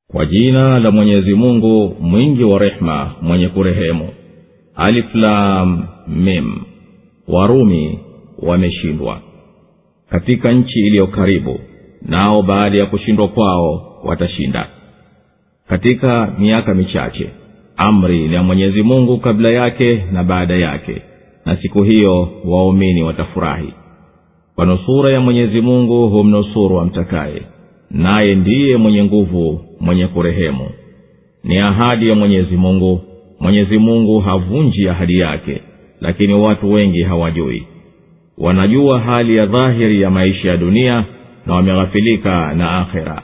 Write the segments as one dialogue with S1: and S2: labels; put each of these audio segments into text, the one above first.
S1: kwa jina la mwenyezi mungu mwingi wa rehema mwenye kurehemu aliflam mim warumi wameshindwa katika nchi iliyo karibu nao baada ya kushindwa kwao watashinda katika miaka michache amri ni ya mwenyezi mungu kabla yake na baada yake na siku hiyo waumini watafurahi kwa nusura ya mwenyezi mungu humnusuru amtakaye naye ndiye mwenye nguvu mwenye kurehemu ni ahadi ya mwenyezi mungu mwenyezi mungu havunji ahadi yake lakini watu wengi hawajui wanajua hali ya dhahiri ya maisha ya dunia na wameghafilika na akhera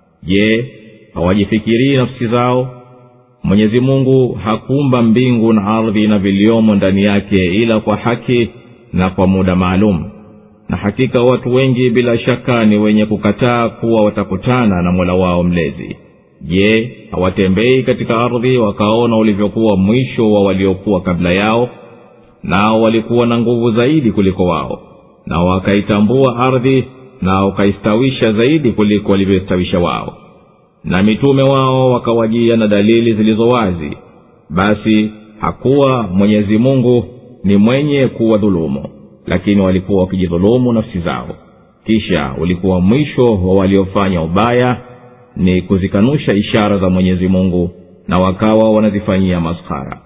S1: je hawajifikirii nafsi zao mwenyezi mungu hakumba mbingu na ardhi na viliomo ndani yake ila kwa haki na kwa muda maalum na hakika watu wengi bila shaka ni wenye kukataa kuwa watakutana na mola wao mlezi je hawatembei katika ardhi wakaona ulivyokuwa mwisho wa waliokuwa kabla yao nao walikuwa na nguvu zaidi kuliko wao na wakaitambua ardhi na wakaistawisha zaidi kuliko walivyostawisha wao na mitume wao wakawajia na dalili zilizo wazi basi hakuwa mwenyezi mungu ni mwenye kuwa dhulumu lakini walikuwa wakijidhulumu nafsi zao kisha ulikuwa mwisho wa waliofanya ubaya ni kuzikanusha ishara za mwenyezi mungu na wakawa wanazifanyia maskhara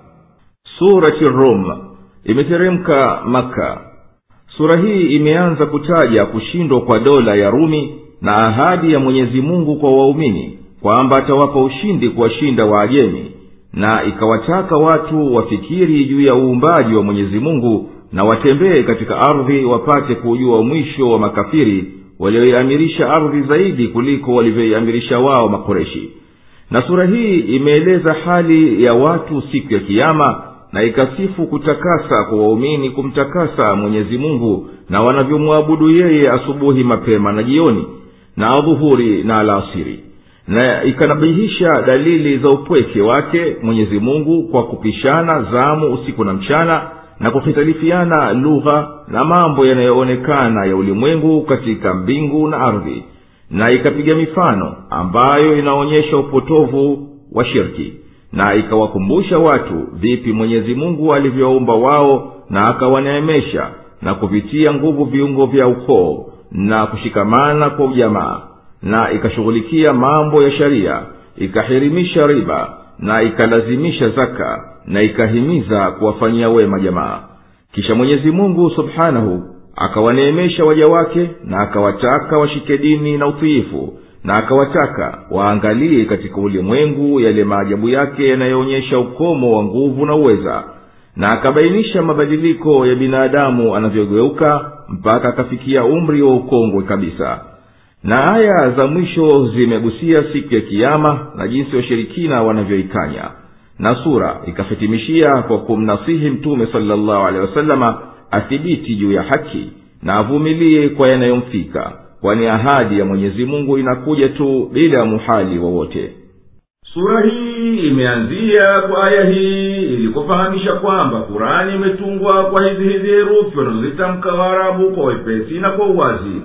S2: surati rum imeteremka maka sura hii imeanza kutaja kushindwa kwa dola ya rumi na ahadi ya mwenyezi mungu kwa waumini kwamba atawapa ushindi kuwashinda waajemi na ikawataka watu wafikiri juu ya uumbaji wa mwenyezi mungu na watembee katika ardhi wapate kuujua mwisho wa makafiri walioiamirisha ardhi zaidi kuliko walivyoiamirisha wao makoreshi na sura hii imeeleza hali ya watu siku ya kiama na ikasifu kutakasa kwa waumini kumtakasa mwenyezi mungu na wanavyomwabudu yeye asubuhi mapema na jioni na adhuhuri na alasiri na ikanabihisha dalili za upweke wake mwenyezi mungu kwa kupishana zamu usiku na mchana na kuhitalifiana lugha na mambo yanayoonekana ya ulimwengu katika mbingu na ardhi na ikapiga mifano ambayo inaonyesha upotovu wa shirki na ikawakumbusha watu vipi mwenyezi mungu alivyowaumba wao na akawaneemesha na kuvitia nguvu viungo vya ukoo na kushikamana kwa ujamaa na ikashughulikia mambo ya sharia ikahirimisha riba na ikalazimisha zaka na ikahimiza kuwafanyia wema jamaa kisha mwenyezi mungu subhanahu akawaneemesha waja wake na akawataka washike dini na utiifu na akawataka waangalie katika ulimwengu yale maajabu yake yanayoonyesha ukomo wa nguvu na uweza na akabainisha mabadiliko ya binadamu anavyogeuka mpaka akafikia umri wa ukongwe kabisa na aya za mwisho zimegusia siku ya kiama na jinsi washirikina wanavyoikanya na sura ikahitimishia kwa kumnasihi mtume salllahu alehi wasalama athibiti juu ya haki na avumilie kwa yanayomfika kwani ahadi ya mwenyezi mungu inakuja tu bila ya muhali wowote
S3: sura hii imeanzia kwa aya hii ili kufahamisha kwamba kurani imetungwa kwa hizi hizi herufi wanazozitamka waarabu kwa wepesi na kwa uwazi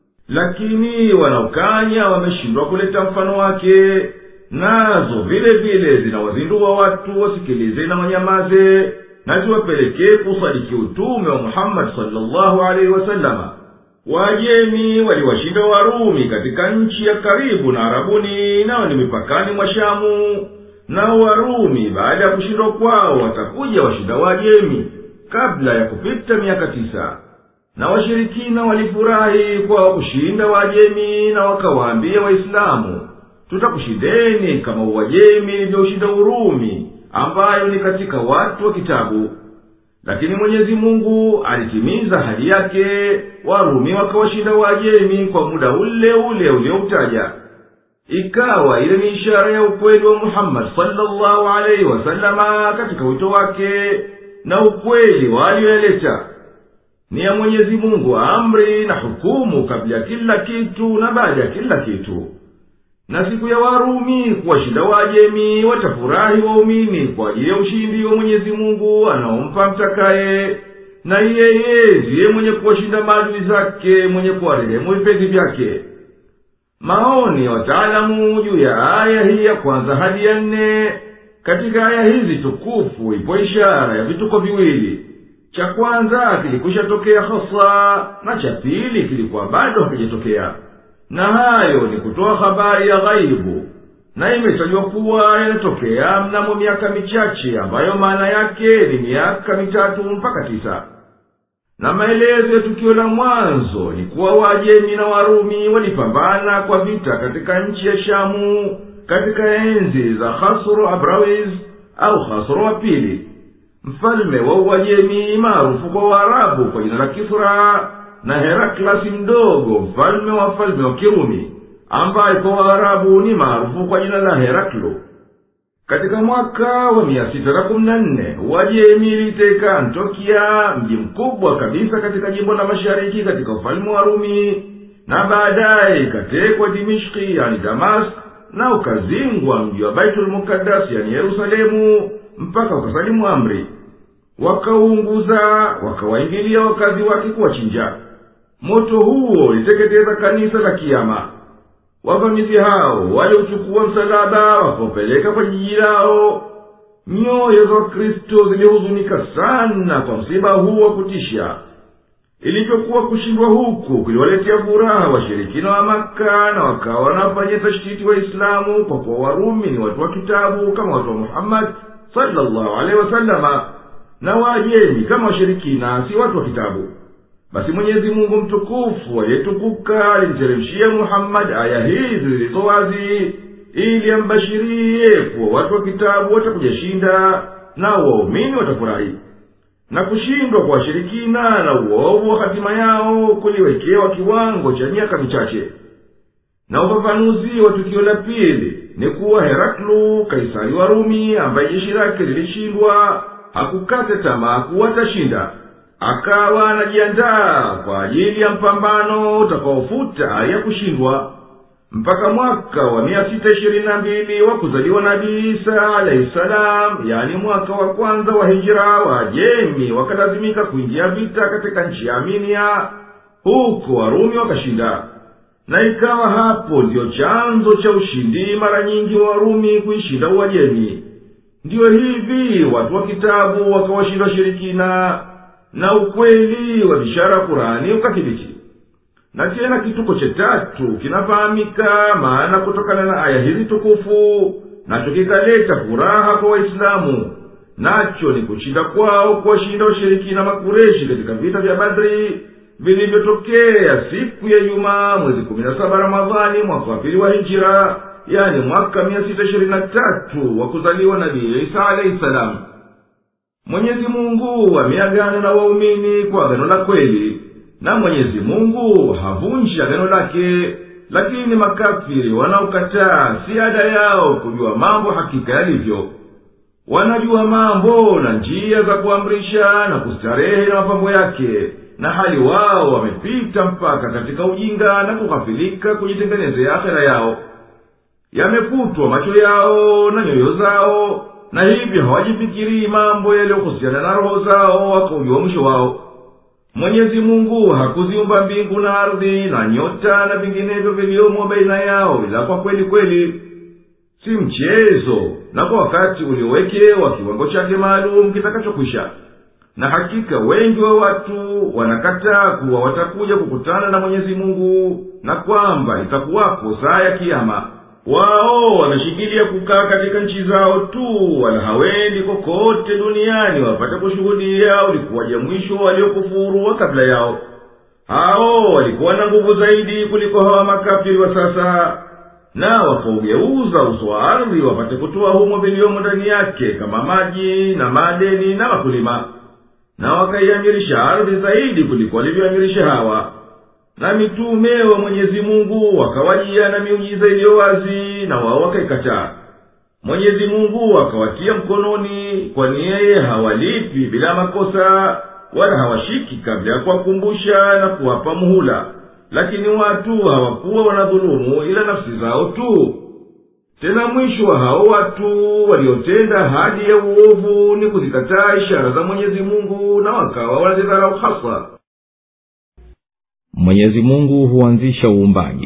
S3: lakini wanaokanya wameshindwa kuleta mfano wake nazo vile vile zinawazindua watu wasikilize na wanyamaze na ziwapelekee kusadiki utume wa muhammadi salllahu alaihi wasalama wajemi waliwashinda warumi katika nchi ya karibu na arabuni nao ni mipakani mwa shamu nao warumi baada ya kushindwa kwao watakuja washinda wajemi kabla ya kupita miaka tisa na washirikina walifurahi kwa kushinda wajemi na wakawaambia waislamu tutakushindeni kama uwajemi ilivyoushinda urumi ambayo ni katika watu wa kitabu lakini mwenyezi mungu alitimiza hadi yake warumi wakawashinda wajemi kwa muda ule ule ulioutaja ikawa ile ni ishara ya ukweli wa muhammadi salllahu alaihi wasalama katika wito wake na ukweli walioyaleta ni ya mwenyezi mungu amri na hukumu kabla ya kila kitu na baada ya kila kitu na siku ya warumi kuwashinda wajemi watafurahi waumini kwa ajili ya ushindi wa mwenyezi mungu anaompa mtakaye na yeye ndiye mwenye kuwashinda maadui zake mwenye kuwarehemu vipenzi vyake maoni ya wataalamu juu ya aya hii ya kwanza hadi ya nne katika aya hizi tukufu ipo ishara ya vituko viwili cha kwanza kilikwisha tokea hasa na cha pili kilikuwa bado hakijatokea na hayo ni kutoa habari ya ghaibu na imetajwa kuwa yanatokea mnamo miaka michache ambayo maana yake ni miaka mitatu mpaka tisa na maelezo ya tukio la mwanzo ni kuwa wajemi na warumi walipambana kwa vita katika nchi ya shamu katika enzi za hasro abrawiz au hasro wa pili mfalme wa uajemi maarufu kwa waarabu kwa jina la kisra na heraklasi mdogo mfalme wa falme wa kirumi ambaye kwa waarabu ni maarufu kwa jina la heraklo katika mwaka wa mia sita na kumi na nne uajemi iliteka antokia mji mkubwa kabisa katika jimbo la mashariki katika ufalme wa rumi na baadaye ikatekwa dimishki yani damask na ukazingwa mji wa baitulmukadas yani yerusalemu mpaka ukasalimu amri wakauunguza wakawaingilia wakazi wake kuwachinja moto huo uliteketeza kanisa la kiama wavamizi hao waliuchukua msalaba wakaupeleka kwa jiji lao nyoyo za wakristo zilihuzunika sana kwa msiba huu wa kutisha ilivyokuwa kushindwa huku kuliwaletea furaha washirikina wa maka na wakawa wanafanya tashtiti waislamu kwa kuwa warumi ni watu wa kitabu kama watu wa muhammadi salllahu alehi wasalama na waajemi kama washirikina si watu wa kitabu basi mwenyezi mungu mtukufu aliyetukuka alimteremshia muhammadi aya hizi zilizo wazi ili ambashirie kuwa watu wa kitabu watakujashinda na waumini watafurahi na kushindwa kwa washirikina na uovu wa hatima yao kuliwekewa kiwango cha miaka michache na ufafanuzi wa tukio la pili ni kuwa heraklu kaisari wa rumi ambaye jeshi lake lilishindwa hakukata tamaa kuwa atashinda akawa anajiandaa kwa ajili ya mpambano utakaofuta ya kushindwa mpaka mwaka wa mia sita ishirini na mbili wa kuzaliwa nabii isa alahi salam yani mwaka wa kwanza wa hijira wajemi wakalazimika kuingia vita katika nchi ya aminia huko warumi wakashinda na ikawa hapo ndiyo chanzo cha ushindi mara nyingi wa warumi kuishinda uajemi ndiyo hivi watu wa kitabu wakawashinda washirikina na ukweli wa bishara kurani ukathibiti na tena kituko cha tatu kinafahamika maana kutokana na aya hizi tukufu nacho kikaleta furaha kwa waislamu nacho ni kushinda kwao kuwashinda washirikina makureshi katika vita vya badri vilivyotokea siku ya jumaa mwezi kumi na saba ramadhani mwaka wa pili wa hijira yani mwaka mia sita ishirini na tatu wa kuzaliwa nabii isa alahi salamu mwenyezi mungu ameagana na waumini kwa agano la kweli na mwenyezi mungu havunji agano lake lakini makafiri wanaokataa si ada yao kujua mambo hakika yalivyo wanajua mambo na njia za kuamrisha na kustarehe na mapambo yake na hali wao wamepita mpaka katika ujinga na kughafilika kujitengenezea akhera yao yamekutwa macho yao na nyoyo zao na hivyo hawajifikirii mambo yaliyohusiana na roho zao wakaujua mwisho wao mwenyezi mungu hakuziumba mbingu na ardhi na nyota na vinginevyo viliomo baina yao ila kwa kweli kweli si mchezo na kwa wakati uliowekewa kiwango chake maalum kitakachokwisha na hakika wengi wa watu wanakataa kuwa watakuja kukutana na mwenyezi mungu na kwamba itakuwapo saa ya kiama wao wameshikilia kukaa katika nchi zao tu wala hawendi kokote duniani wapate kushuhudia ulikuwaje mwisho waliokufuru wa kabla yao hao walikuwa na nguvu zaidi kuliko hawa makafiri wa sasa na wakaugeuza uso wa ardhi wapate kutoa humo viliomo ndani yake kama maji na madeni na wakulima na wakaiamirisha ardhi zaidi kuliko walivyoamirisha hawa na mitume wa mwenyezi mungu wakawajia na miujiza iliyo wazi na wao wakaikataa mwenyezi mungu akawatia mkononi kwani yeye hawalipi bila makosa wala hawashiki kabla ya kuwakumbusha na kuwapa muhula lakini watu hawakuwa wanadhulumu ila nafsi zao tu tena mwisho wa hao watu waliotenda hadi ya uovu ni kuzikataa ishara za mwenyezi mungu na wakawa wanazidharau hasa
S1: mwenyezi mungu huanzisha uumbaji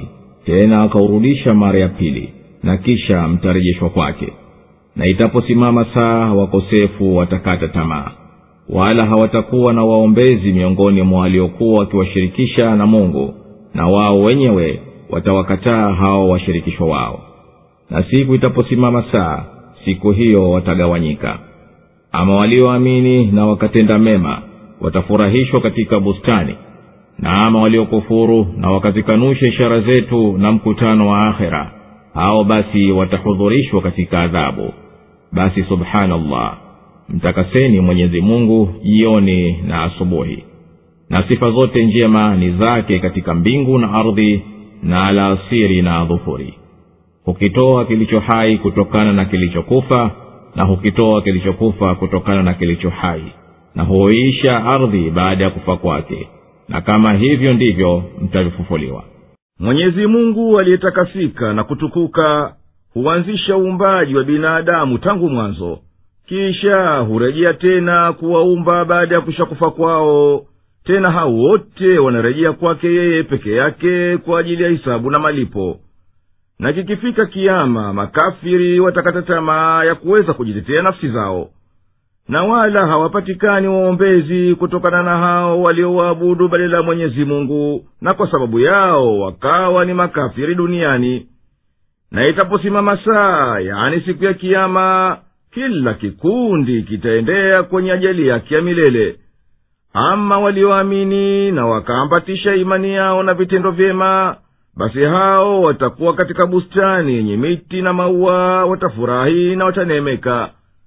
S1: tena akaurudisha mara ya pili na kisha mtarejeshwa kwake na itaposimama saa wakosefu watakata tamaa wala hawatakuwa na waombezi miongoni mwa waliokuwa wakiwashirikisha na mungu na wao wenyewe watawakataa hao washirikishwa wao na siku itaposimama saa siku hiyo watagawanyika ama walioamini na wakatenda mema watafurahishwa katika bustani na ama waliokufuru na wakazikanusha ishara zetu na mkutano wa akhera hao basi watahudhurishwa katika adhabu basi subhanallah mtakaseni mwenyezi mungu jioni na asubuhi na sifa zote njema ni zake katika mbingu na ardhi na alasiri na dhuhuri hukitoa kilicho hai kutokana na kilichokufa na hukitoa kilichokufa kutokana na kilicho hai na huisha ardhi baada ya kufa kwake na kama hivyo ndivyo mtavifufuliwa
S2: mwenyezi mungu aliyetakasika na kutukuka huanzisha uumbaji wa binadamu tangu mwanzo kisha hurejea tena kuwaumba baada ya kushakufa kwao tena hao wote wanarejea kwake yeye peke yake kwa ajili ya hisabu na malipo na kikifika kiama makafiri watakata tamaa ya kuweza kujitetea nafsi zao na wala hawapatikani waombezi kutokana na hao waliowaabudu badala ya mwenyezi mungu na kwa sababu yao wakawa ni makafiri duniani na itaposimama saa yani siku ya kiama kila kikundi kitaendea kwenye ajali yake ya milele ama walioamini na wakaambatisha imani yao na vitendo vyema basi hao watakuwa katika bustani yenye miti na maua watafurahi na wataneemeka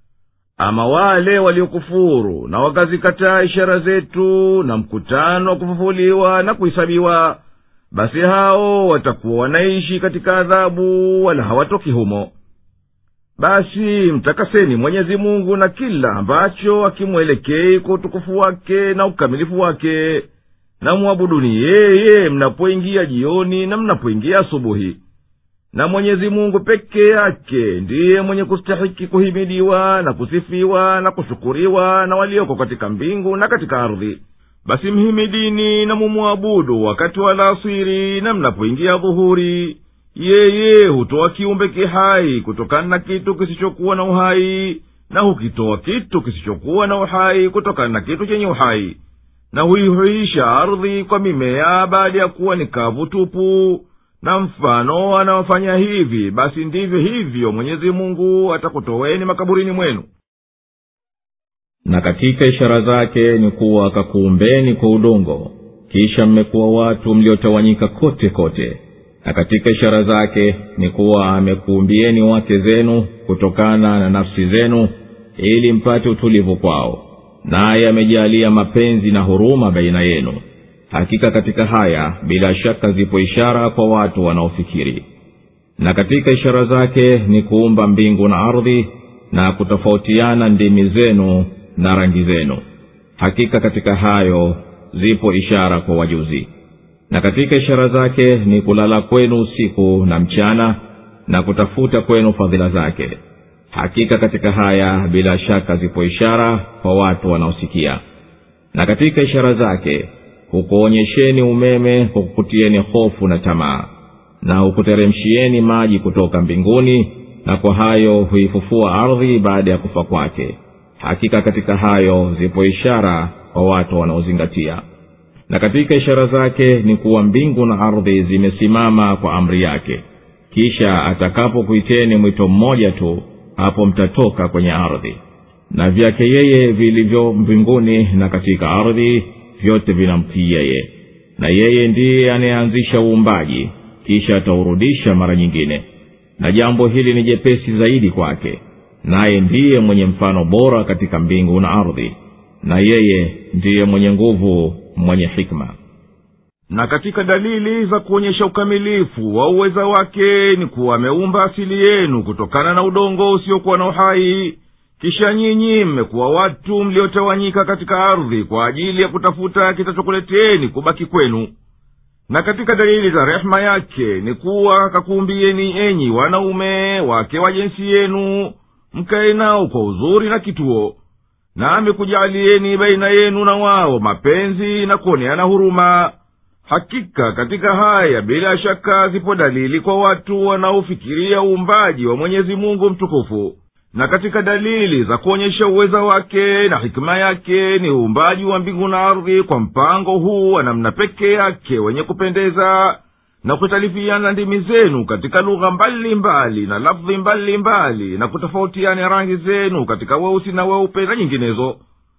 S2: ama wale waliokufuru na wakazikataa ishara zetu na mkutano wa kufufuliwa na kuhisabiwa basi hao watakuwa wanaishi katika adhabu wala hawatoki humo basi mtakaseni mwenyezi mungu na kila ambacho akimwelekei kwa utukufu wake na ukamilifu wake na mwabuduni yeye mnapoingia jioni na mnapoingia asubuhi na mwenyezi mungu peke yake ndiye mwenye kustahiki kuhimidiwa na kusifiwa na kushukuriwa na walioko katika mbingu na katika ardhi basi mhimidini na mumwabudu wakati wa alasiri na mnapoingia dhuhuri yeye hutoa kiumbe kihai kutokana na kitu kisichokuwa na uhai na hukitoa kitu kisichokuwa na uhai kutokana na kitu chenye uhai na huihuisha ardhi kwa mimea baada ya kuwa ni kavu tupu na mfano anaofanya hivi basi ndivyo hivyo mwenyezi mungu atakutoweni makaburini mwenu
S1: na katika ishara zake ni kuwa akakuumbeni kwa udongo kisha mmekuwa watu mliotawanyika kote kote na katika ishara zake ni kuwa amekuumbieni wake zenu kutokana na nafsi zenu ili mpate utulivu kwao naye amejalia mapenzi na huruma baina yenu hakika katika haya bila shaka zipo ishara kwa watu wanaofikiri na katika ishara zake ni kuumba mbingu na ardhi na kutofautiana ndimi zenu na rangi zenu hakika katika hayo zipo ishara kwa wajuzi na katika ishara zake ni kulala kwenu usiku na mchana na kutafuta kwenu fadhila zake hakika katika haya bila shaka zipo ishara kwa watu wanaosikia na katika ishara zake hukuonyesheni umeme kwa kukutieni hofu na tamaa na hukuteremshieni maji kutoka mbinguni na kwa hayo huifufua ardhi baada ya kufa kwake hakika katika hayo zipo ishara kwa watu wanaozingatia na katika ishara zake ni kuwa mbingu na ardhi zimesimama kwa amri yake kisha atakapokuiteni mwito mmoja tu hapo mtatoka kwenye ardhi na vyake yeye vilivyo mbinguni na katika ardhi vyote vinamtii yeye na yeye ndiye anayeanzisha uumbaji kisha ataurudisha mara nyingine na jambo hili ni jepesi zaidi kwake naye ndiye mwenye mfano bora katika mbingu na ardhi na yeye ndiye mwenye nguvu mwenye hikma
S2: na katika dalili za kuonyesha ukamilifu wa uweza wake ni kuwa ameumba asili yenu kutokana na udongo usiokuwa na uhai kisha nyinyi mmekuwa watu mliotawanyika katika ardhi kwa ajili ya kutafuta kitachokuleteni kubaki kwenu na katika dalili za rehema yake ni kuwa kakuumbieni enyi wanaume wake wa jinsi yenu mkaye nao kwa uzuri na kituo na amekujaalieni baina yenu na wao mapenzi na kuoneana huruma
S3: hakika katika haya bila shaka zipo dalili kwa watu wanaofikiria uumbaji wa mwenyezi mungu mtukufu na katika dalili za kuonyesha uweza wake na hikima yake ni uumbaji wa mbingu na ardhi kwa mpango huu wa namna peke yake wenye kupendeza na kutalifiana ndimi zenu katika lugha mbalimbali na lafdhi mbalimbali na kutofautiana rangi zenu katika weusi na weupe na nyinginezo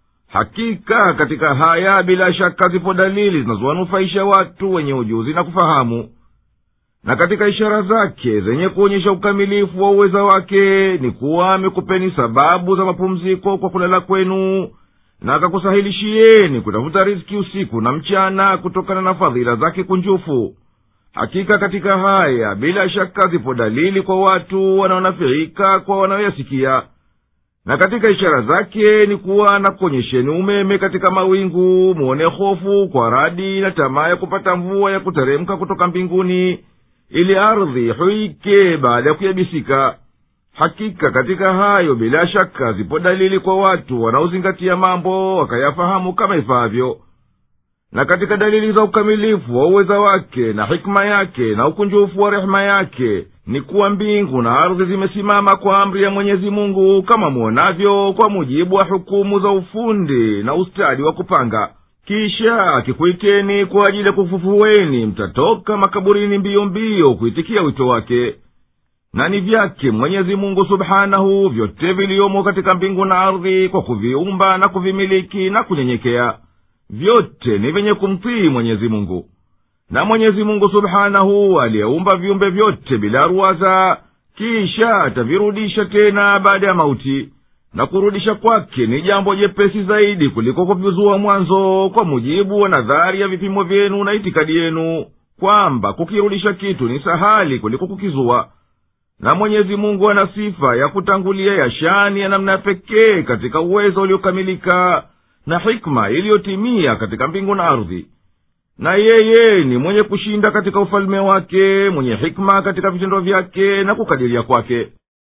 S3: hakika katika haya bila shaka zipo dalili zinazowanufaisha watu wenye ujuzi na kufahamu na katika ishara zake zenye kuonyesha ukamilifu wa uweza wake ni kuwa amekupeni sababu za mapumziko kwa kulala kwenu na akakusahilishieni kutafuta riski usiku na mchana kutokana na fadhila zake kunjufu hakika katika haya bila shaka zipo dalili kwa watu wanaonafiika kwa wanaoyasikia na katika ishara zake ni kuwa na kuonyesheni umeme katika mawingu muone hofu kwa radi na tamaa ya kupata mvua ya kuteremka kutoka mbinguni ili ardhi huike baada ya kuyabisika hakika katika hayo bila shaka zipo dalili kwa watu wanaozingatia mambo wakayafahamu kama ifaavyo na katika dalili za ukamilifu wa uweza wake na hikima yake na ukunjufu wa rehema yake ni kuwa mbingu na ardhi zimesimama kwa amri ya mwenyezi mungu kama mwonavyo kwa mujibu wa hukumu za ufundi na ustadi wa kupanga kisha akikuiteni kwa ajili ya kufufuweni mtatoka makaburini mbio mbio kuitikia wito wake na ni vyake mwenyezi mungu subhanahu vyote viliyomo katika mbingu na ardhi kwa kuviumba na kuvimiliki na kunyenyekea vyote ni vyenye kumtii mwenyezi mungu na mwenyezi mungu subhanahu aliyeumba viumbe vyote bila ruwaza kisha atavirudisha tena baada ya mauti na kurudisha kwake ni jambo jepesi zaidi kuliko kuvizua mwanzo kwa mujibu wa nadhari ya vipimo vyenu na itikadi yenu kwamba kukirudisha kitu ni sahali kuliko kukizua na mwenyezi mungu ana sifa ya kutangulia ya shani ya namna pekee katika uwezo uliokamilika na hikma iliyotimia katika mbingu na ardhi na yeye ni mwenye kushinda katika ufalme wake mwenye hikma katika vitendo vyake na kukadiria kwake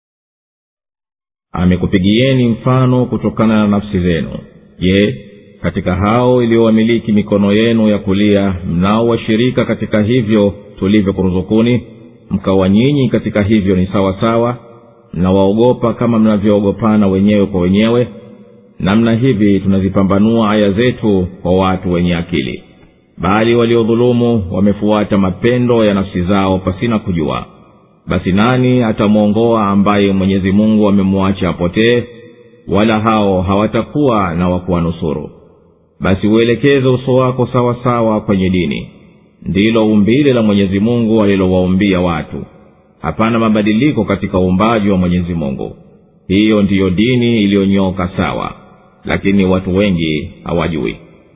S1: amekupigieni mfano kutokana na nafsi zenu je katika hao iliyowamiliki mikono yenu ya kulia mnao washirika katika hivyo tulivyokuruzukuni mkawa nyinyi katika hivyo ni sawa sawa mnawaogopa kama mnavyoogopana wenyewe kwa wenyewe namna hivi tunazipambanua aya zetu kwa watu wenye akili bali waliodhulumu wamefuata mapendo ya nafsi zao pasina kujua basi nani atamwongoa ambaye mwenyezi mungu amemwacha apotee wala hao hawatakuwa na wakuwanusuru basi uelekeze uso wako sawa sawa kwenye dini ndilo umbile la mwenyezi mungu alilowaumbia watu hapana mabadiliko katika uumbaji wa mwenyezi mungu hiyo ndiyo dini iliyonyoka sawa lakini watu wengi hawajui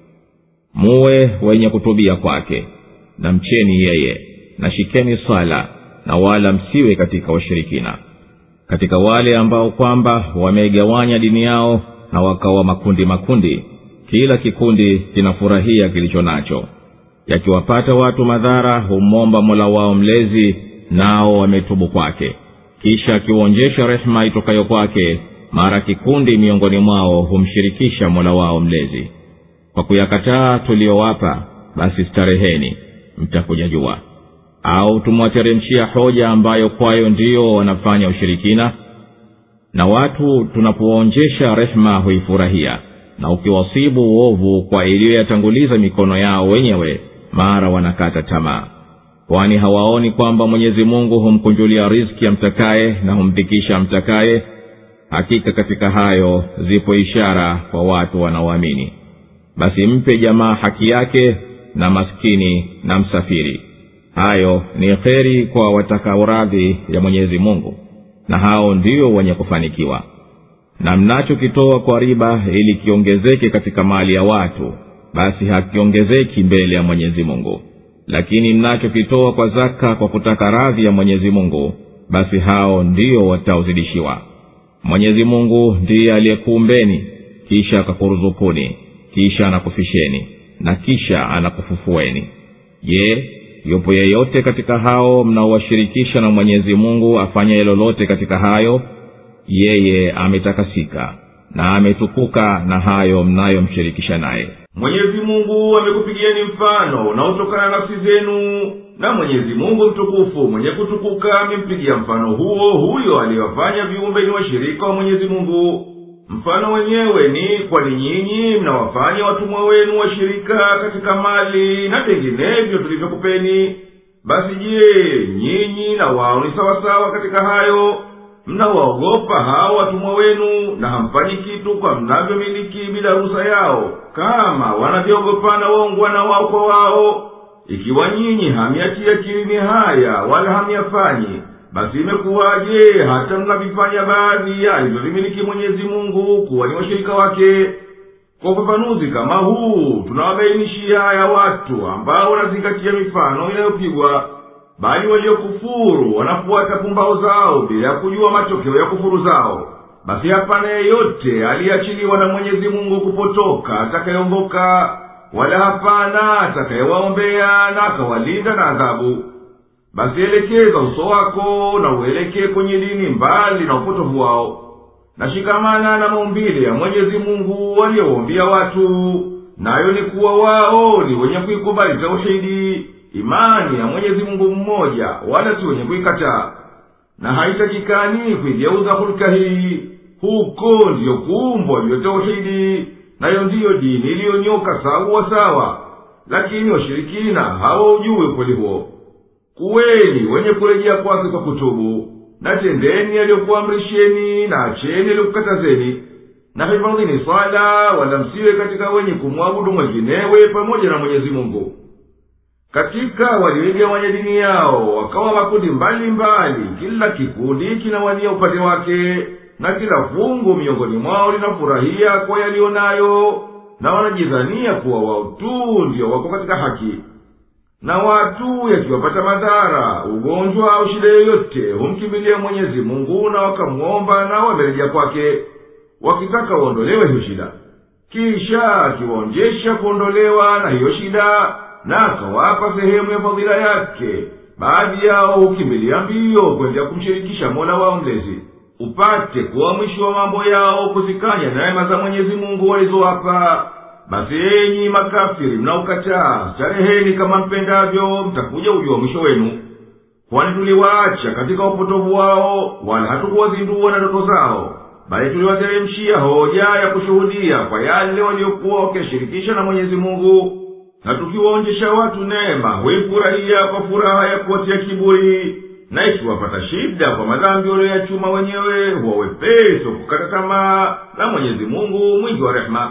S1: muwe wenye kutubia kwake na mcheni yeye na shikeni swala na wala msiwe katika washirikina katika wale ambao kwamba wameigawanya dini yao na wakawa makundi makundi kila kikundi kinafurahia kilicho nacho yakiwapata watu madhara humwomba mola wao mlezi nao wametubu kwake kisha akiwaonjesha rehema itokayo kwake mara kikundi miongoni mwao humshirikisha mola wao mlezi kwa kuyakataa tuliyowapa basi stareheni mtakuja jua au tumwateremshia hoja ambayo kwayo ndiyo wanafanya ushirikina na watu tunapowaonjesha rehema huifurahia na ukiwasibu uovu kwa iliyoyatanguliza mikono yao wenyewe mara wanakata tamaa kwani hawaoni kwamba mwenyezi mungu humkunjulia riski amtakaye na humdhikisha amtakaye hakika katika hayo zipo ishara kwa watu wanaoamini basi mpe jamaa haki yake na maskini na msafiri hayo ni kheri kwa watakao radhi ya mwenyezi mungu na hao ndio wenye kufanikiwa na mnachokitoa kwa riba ili kiongezeke katika mali ya watu basi hakiongezeki mbele ya mwenyezi mungu lakini mnachokitoa kwa zaka kwa kutaka radhi ya mwenyezi mungu basi hao ndio wataozidishiwa mwenyezi mungu ndiye aliyekuumbeni kisha akakuruzukuni kisha anakufisheni na kisha anakufufueni je yupo yeyote katika hao mnaowashirikisha na mwenyezi mungu afanyaye lolote katika hayo yeye ametakasika na ametukuka na hayo mnayomshirikisha naye
S3: mwenyezi mungu amekupigieni mfano unaotokana na nafsi zenu na mwenyezi mungu mtukufu mwenye kutukuka amempigia mfano huo huyo aliyewafanya viumbe ni washirika wa mwenyezi mungu mfano wenyewe ni kwani nyinyi mnawafanya watumwa wenu washirika katika mali na vinginevyo tulivyokupeni basi je nyinyi na wao ni sawasawa katika hayo mnawaogopa hao watumwa wenu na hamfanyi kitu kwa mnavyomiliki bila ruhusa yao kama wanavyoogopana waungwana wao kwa wao ikiwa nyinyi hamiatia kilini haya wala hamyafanyi basi imekuwaje hata mnavifanya baadhi ya alivyovimiliki mwenyezi mungu kuwa ni washirika wake kwa ufafanuzi kama huu tunawabainishia haya watu ambao wanazingatia mifano inayopigwa bali waliokufuru wanafuata pumbao zao bila ya kujua matokeo ya kufuru zao basi hapana yeyote aliyeachiliwa na mwenyezi mungu kupotoka atakayeongoka wala hapana atakayewaombea na akawalinda na adhabu basi elekeza uso wako na uelekee kwenye dini mbali na upotovu wao na shikamana na maumbile ya mwenyezi mungu waliyowaumbia watu nayo ni kuwa wao ni wenye kuikubali tauhidi imani ya mwenyezi mungu mmoja wala si wenye kuikataa na haitakikani kuigeuza hulka hii huko ndiyo kuumbwa ndiyo tauhidi nayo ndiyo dini iliyonyoka sawa sawa lakini washirikina hawaujui ukweli huo kuweni wenye kurejea kwake kwa kutubu na tendeni aliyokuamrisheni na acheni aliyokukatazeni na hifadhini swala wala msiwe katika wenye kumwabudu mwenginewe pamoja na mwenyezi mungu katika walioigawanya dini yao wakawa makundi mbalimbali kila kikundi kinawania upande wake na kila fungu miongoni mwao linafurahia kwa yaliyo nayo na wanajidhania kuwa wao tu ndio wako katika haki na watu yakiwapata madhara ugonjwa au shida yoyote humkimbilia mwenyezi mungu na wakamwomba na wamerejea kwake wakitaka waondolewe hiyo shida kisha akiwaonjesha kuondolewa na hiyo shida na akawapa sehemu ya fadhila yake baadhi yao hukimbilia mbio kwenda kumshirikisha mola wao mlezi upate kuwa mwisho wa mambo yao kuzikanya neema za mwenyezi mungu walizowapa basi enyi makafiri mnaokataa stareheni kama mpendavyo mtakuja ujua mwisho wenu kwani tuliwaacha katika upotovu wao wala hatukuwazindua na ndoto zao bali tuliwateremshia hoja ya kushuhudia kwa yale waliokuwa wakiyashirikisha na mwenyezi mungu na tukiwaonjesha watu neema huifurahia kwa furaha ya kuwatia kiburi na ikiwapata shida kwa madhambi walioyachuma wenyewe huwa wepesi wa kukata tamaa na mwenyezi mungu mwingi wa rehema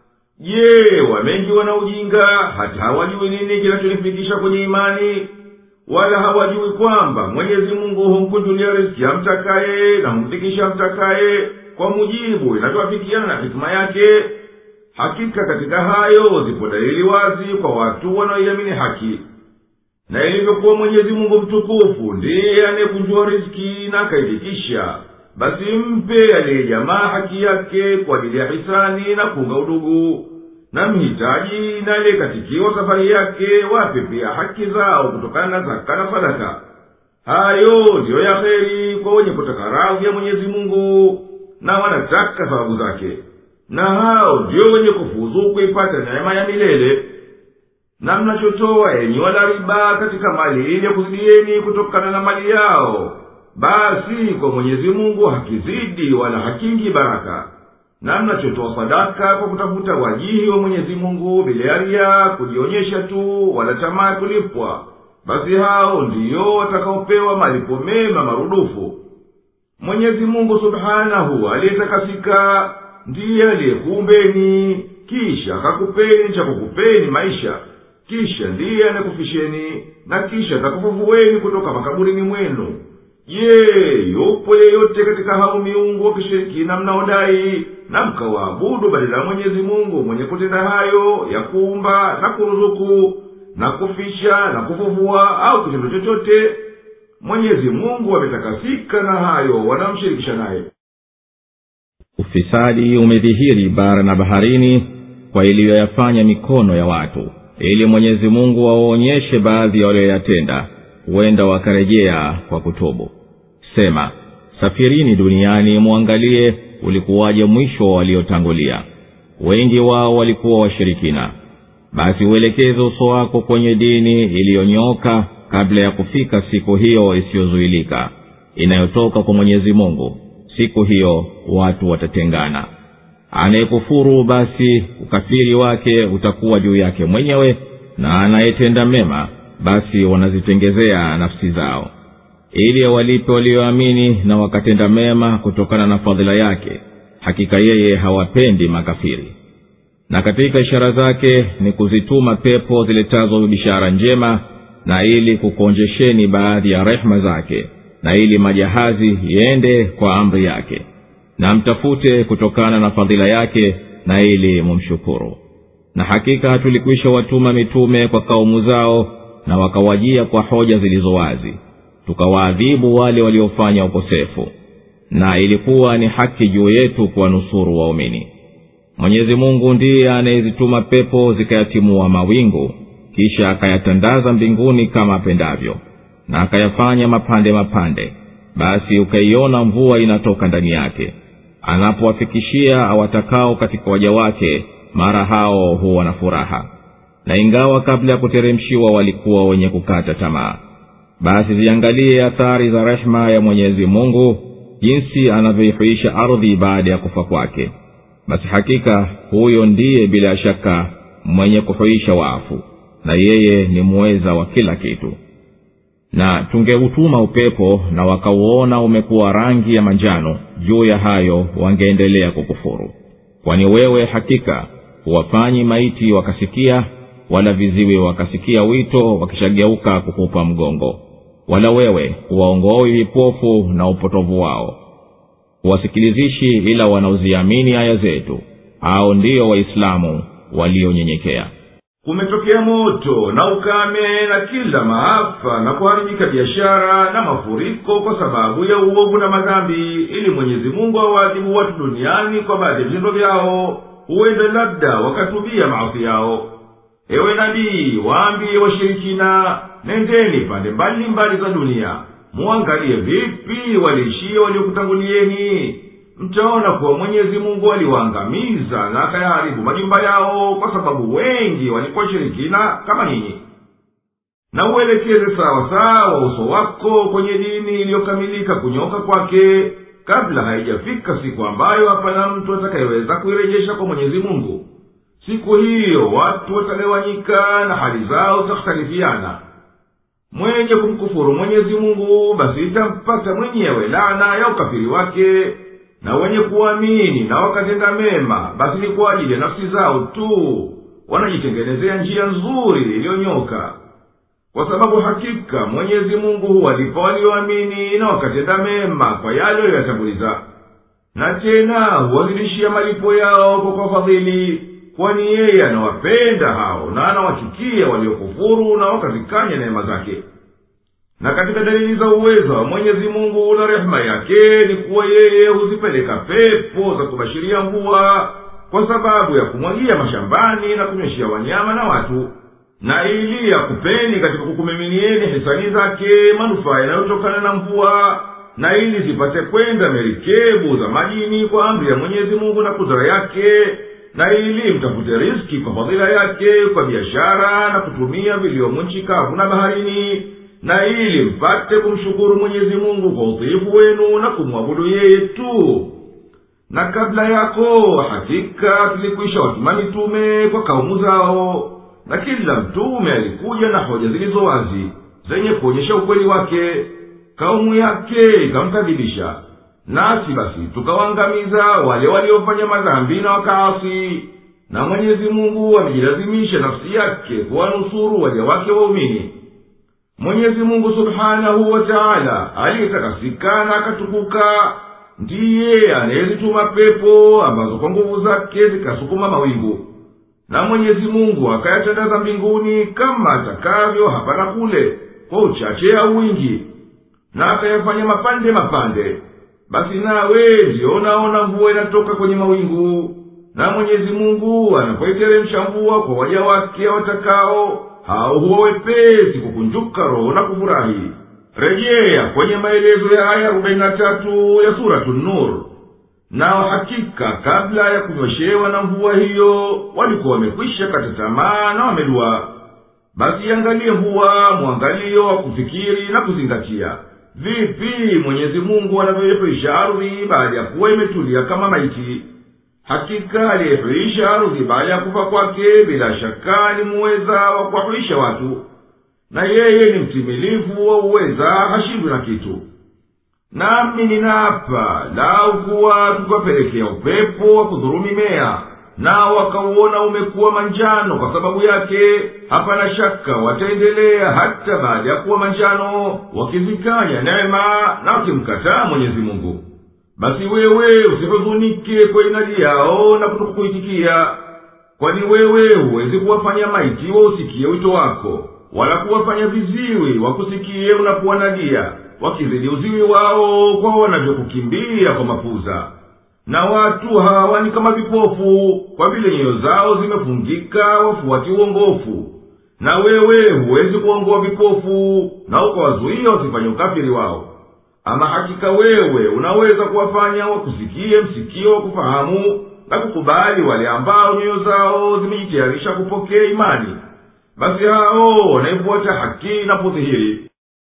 S3: je wamengi wana ujinga hata hawajui nini kinachonifikisha kwenye imani wala hawajui kwamba mwenyezi mungu humkunjulia riski amtakaye na humfikisha amtakaye kwa mujibu inavyoafikiana na hikima yake hakika katika hayo zipo dalili wazi kwa watu wanaoiamini haki na ilivyokuwa mwenyezi mungu mtukufu ndiye anayekunjua riski na akaifikisha basi mpe aliyejamaa haki yake kwa ajili ya hisani na kuunga udugu na mhitaji na aliyekatikiwa safari yake wape pia haki zao kutokana na zaka na sadaka hayo ndiyo ya heri kwa wenye kutaka radhi ya mwenyezi mungu na wanataka sababu zake na hao ndio wenye kufuzu kuipata neema ya milele na mnachotoa enyi wala riba katika mali ili ya kuzidieni kutokana na mali yao basi kwa mwenyezi mungu hakizidi wala hakingi baraka na mnachotoa sadaka kwa kutafuta wajihi wa mwenyezi mungu bila ya ria kujionyesha tu wala tamaa ya kulipwa basi hao ndiyo watakaopewa malipo mema marudufu mwenyezi mungu subhanahu aliyetakasika ndiye aliyekuumbeni kisha akakupeni cha kukupeni maisha kisha ndiye anakufisheni na kisha atakufufueni kutoka makaburini mwenu je yupo yeyote katika hao miungu wakishirikina mnaodai na mkawaabudu badala ya mwenyezi mungu mwenye kutenda hayo ya kuumba na kuruzuku na kufisha na kufufua au kitendo chochote mwenyezi mungu ametakasika na hayo wanamshirikisha naye
S1: ufisadi umedhihiri bara na baharini kwa iliyoyafanya mikono ya watu ili mwenyezi mungu wawaonyeshe baadhi ya walioyatenda huenda wakarejea kwa kutubu sema safirini duniani mwangalie ulikuwaje mwisho wa waliotangulia wengi wao walikuwa washirikina basi uelekeze uso wako kwenye dini iliyonyooka kabla ya kufika siku hiyo isiyozuilika inayotoka kwa mwenyezi mungu siku hiyo watu watatengana anayekufuru basi ukafiri wake utakuwa juu yake mwenyewe na anayetenda mema basi wanazitengezea nafsi zao ili awalipe walioamini na wakatenda mema kutokana na fadhila yake hakika yeye hawapendi makafiri na katika ishara zake ni kuzituma pepo ziletazo bishara njema na ili kukuonjesheni baadhi ya rehema zake na ili majahazi yende kwa amri yake na mtafute kutokana na fadhila yake na ili mumshukuru na hakika tulikwisha watuma mitume kwa kaumu zao na wakawajia kwa hoja zilizo wazi tukawaadhibu wale waliofanya ukosefu na ilikuwa ni haki juu yetu kuwanusuru waumini mwenyezi mungu ndiye anayezituma pepo zikayatimua mawingu kisha akayatandaza mbinguni kama apendavyo na akayafanya mapande mapande basi ukaiona mvua inatoka ndani yake anapowafikishia awatakao katika waja wake mara hao huwa na furaha na ingawa kabla ya kuteremshiwa walikuwa wenye kukata tamaa basi ziangalie athari za rehema ya mwenyezi mungu jinsi anavyoihuisha ardhi baada ya kufa kwake basi hakika huyo ndiye bila shaka mwenye kuhuisha wafu na yeye ni muweza wa kila kitu na tungeutuma upepo na wakauona umekuwa rangi ya manjano juu ya hayo wangeendelea kukufuru kwani wewe hakika huwafanyi maiti wakasikia wala viziwi wakasikia wito wakishageuka kukupa mgongo wala wewe huwaongoi vipofu na upotovu wao huwasikilizishi ila wanaoziamini aya zetu au ndiyo waislamu walionyenyekea
S3: kumetokea moto na ukame na kila maafa na kuharibika biashara na mafuriko kwa sababu ya uovu na madhambi ili mwenyezi mungu awaadhibu watu duniani kwa baadhi ya vitendo vyao huenda labda wakatubia maasi yao ewe nabii waambiye washirikina nendeni pande mbalimbali za dunia muangalie vipi waliishia waliokutangulieni mtaona kuwa mwenyezi mungu aliwaangamiza na akayaharibu majumba yao kwa sababu wengi walikuwa shirikina kama ninyi na uelekeze sawasawa uso wako kwenye dini iliyokamilika kunyoka kwake kabla haijafika siku ambayo hapana mtu atakayeweza kuirejesha kwa mwenyezi mungu siku hiyo watu watagawanyika na hali zao zitakhtalifiana mwenye kumkufuru mwenyezi mungu basi itampata mwenyewe lana ya ukafiri wake na wenye kuamini na wakatenda mema basi ni kwa ajili ya nafsi zao tu wanajitengenezea njia nzuri iliyonyoka kwa sababu hakika mwenyezi mungu huwalipa walioamini na wakatenda mema kwa yale aliyoyatanguliza na tena huwazidishia malipo yao kwa kwa fadhili kwani yeye anawapenda hao na anawachukia waliokufuru na wakazikanya neema zake na katika dalili za uwezo wa mwenyezi mungu na rehema yake ni kuwa yeye huzipeleka pepo za kubashiria mvua kwa sababu ya kumwagia mashambani na kunyweshia wanyama na watu na ili yakupeni katika kukumiminieni hisani zake manufaa yanayotokana na mvua na ili zipate kwenda merikebu za majini kwa amri ya mwenyezi mungu na kudra yake na ili mtafute riski kwa fadhila yake kwa biashara na kutumia viliomo nchi kavu na baharini na ili mpate kumshukuru mwenyezi mungu kwa udhaifu wenu na kumwabudu yeye tu na kabla yako hakika tulikwisha watuma mitume kwa kaumu zao na kila mtume alikuja na hoja zilizo wazi zenye kuonyesha ukweli wake kaumu yake ikamkadhibisha nasi basi tukawaangamiza wale waliofanya madhambi na wakaasi na mwenyezi mungu amejilazimisha nafsi yake kuwanusuru waja wake waumini mwenyezi mungu subhanahu wa taala aliyetakasika na akatukuka ndiye anayezituma pepo ambazo kwa nguvu zake zikasukuma mawingu na mwenyezi mungu akayatandaza mbinguni kama atakavyo hapa na kule kwa uchache au wingi na akayafanya mapande mapande basi nawe ndiyo unaona mvua inatoka kwenye mawingu na mwenyezi mungu anapoiteremsha mvua kwa waja wake watakao hao huwa wepesi kukunjuka roho na kufurahi rejea kwenye maelezo ya aya arobaini na tatu ya suratu nur nao hakika kabla ya kunyweshewa na mvua hiyo walikuwa wamekwisha kata tamaa na wameduaa basi iangalie mvua mwangalio wa kufikiri na kuzingatia vipi mwenyezi mungu anavyoihuisha ardhi baada ya kuwa imetulia kama maiti hakika aliyehuisha ardhi baada ya kufa kwake bila shaka ni muweza wa kuwahuisha watu na yeye ni mtimilifu wa uweza hashindwi na kitu nami ninaapa lau kuwa tukiwapelekea upepo wa kudhuru mimea nao wakauona umekuwa manjano kwa sababu yake hapana shaka wataendelea hata baada ya kuwa manjano wakizikanya neema na wakimkataa mwenyezi mungu basi wewe usihuzunike kwa inadi yao na kutokukuitikia kwani wewe huwezi kuwafanya maiti wausikie wito wako wala kuwafanya viziwi wakusikie unapowanadia wakizidi uziwi wao kwa wanavyokukimbia kwa mapuza na watu hawa ni kama vipofu kwa vile nyoyo zao zimefungika wafuati uongofu na wewe huwezi kuongoa vipofu na ukawazuia wasifanye ukafiri wao ama hakika wewe unaweza kuwafanya wakusikie msikio wa kufahamu na kukubali wale ambao nyoyo zao zimejitayarisha kupokea imani basi hao wanaifuata haki inapodhihiri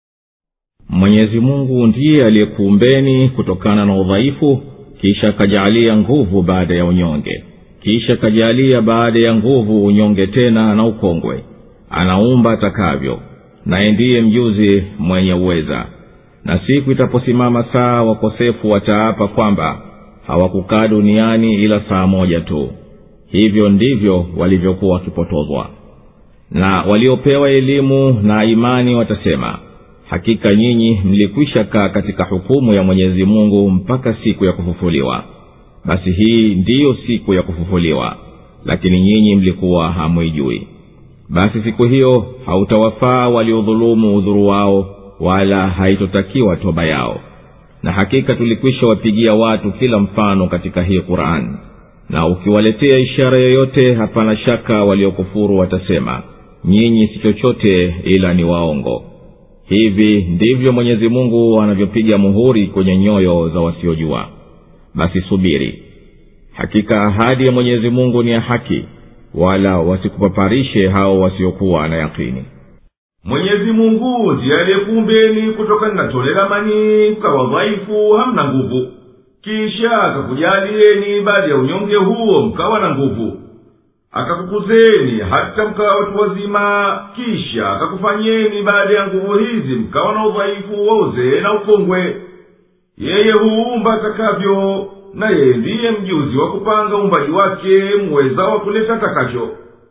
S1: mwenyezi mungu ndiye aliyekuumbeni kutokana na udhaifu kisha akajaalia nguvu baada ya unyonge kisha akajaalia baada ya nguvu unyonge tena na ukongwe anaumba atakavyo naye ndiye mjuzi mwenye uweza na siku itaposimama saa wakosefu wataapa kwamba hawakukaa duniani ila saa moja tu hivyo ndivyo walivyokuwa wakipotozwa na waliopewa elimu na imani watasema hakika nyinyi mlikwisha kaa katika hukumu ya mwenyezi mungu mpaka siku ya kufufuliwa basi hii ndiyo siku ya kufufuliwa lakini nyinyi mlikuwa hamwijui basi siku hiyo hautawafaa waliodhulumu udhuru wao wala haitotakiwa toba yao na hakika tulikwisha wapigia watu kila mfano katika hii qurani na ukiwaletea ishara yoyote hapana shaka waliokufuru watasema nyinyi si chochote ila ni waongo hivi ndivyo mwenyezi mungu anavyopiga muhuri kwenye nyoyo za wasiojua basi subiri hakika ahadi ya mwenyezi mungu ni ya haki wala wasikupaparishe hao wasiokuwa na yakini
S3: mwenyezi mungu ndiye aliyekuumbeni kutokana na tone la manii mkawa dhaifu hamna nguvu kisha akakujalieni baada ya unyonge huo mkawa na nguvu akakukuzeni hata mkawa watu wazima kisha akakufanyeni baada ya nguvu hizi mkawa na udhaifu wa uzee na ukongwe yeye huumba atakavyo na yeye ndiye mjuzi wa kupanga uumbaji wake mweza wa kuleta atakacho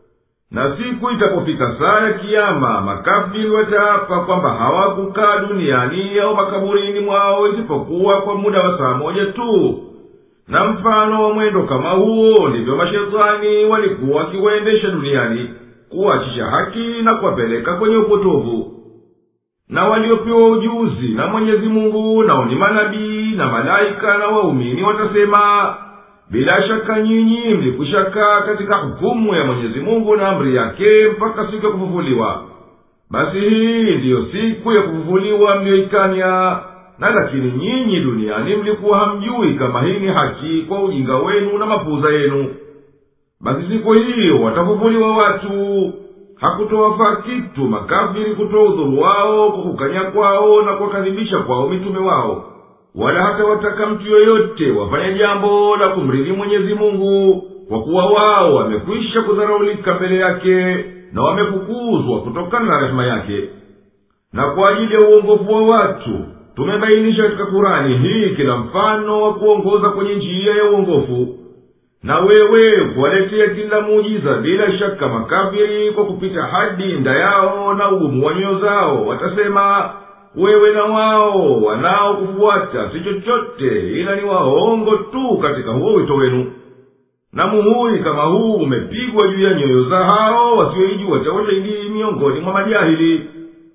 S3: na siku itapofika saa ya kiama makafiri wataapa kwamba hawakukaa duniani au makaburini mwao isipokuwa kwa muda wa saa moja tu na mfano wa mwendo kama huo ndivyo mashetani walikuwa wakiwaendesha duniani kuwachisha haki na kuwapeleka kwenye upotovu na waliopewa ujuzi na mwenyezi mungu nao ni manabii na malaika na waumini watasema bila shaka nyinyi mlikwishakaa katika hukumu ya mwenyezi mungu na amri yake mpaka siku ya kufufuliwa basi hii ndiyo siku ya kufufuliwa mliyoikanya na lakini nyinyi duniani mlikuwa hamjui kama hii ni haki kwa ujinga wenu na mapuuza yenu basi siku hiyo watafufuliwa watu hakutowafaa kitu makafiri kutoa udhuru wao kwa kukanya kwao na kuwakadhibisha kwao mitume wao wala hata wataka mtu yoyote wafanye jambo la kumridhi mwenyezi mungu kwa kuwa wao wamekwisha kudharaulika mbele yake na wamefukuzwa kutokana na rehema yake na kwa ajili ya uongofu wa watu tumebainisha katika kurani hii kila mfano wa kuongoza kwenye njia ya uongofu na wewe kuwaletea kila muujiza bila shaka makafiri kwa kupita hadi nda yao na ugumu wa nyoyo zao watasema wewe na wao wanaokufuata si chochote ila ni waongo tu katika huo wito wenu na muhuri kama huu umepigwa juu ya nyoyo za hao wasioijua tauhidi miongoni mwa majahili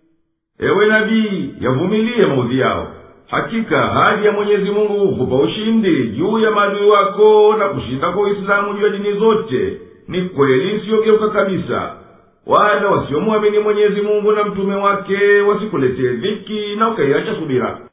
S3: ewe nabii yavumilie maudhi yao hakika hadi ya mwenyezi mungu hukupa ushindi juu ya maadui wako na kushinda kwa uislamu juu ya dini zote ni kweli isiyogeuka kabisa wala wasiomwamini mwenyezi mungu na mtume wake wasikuletee dhiki na ukaiacha subira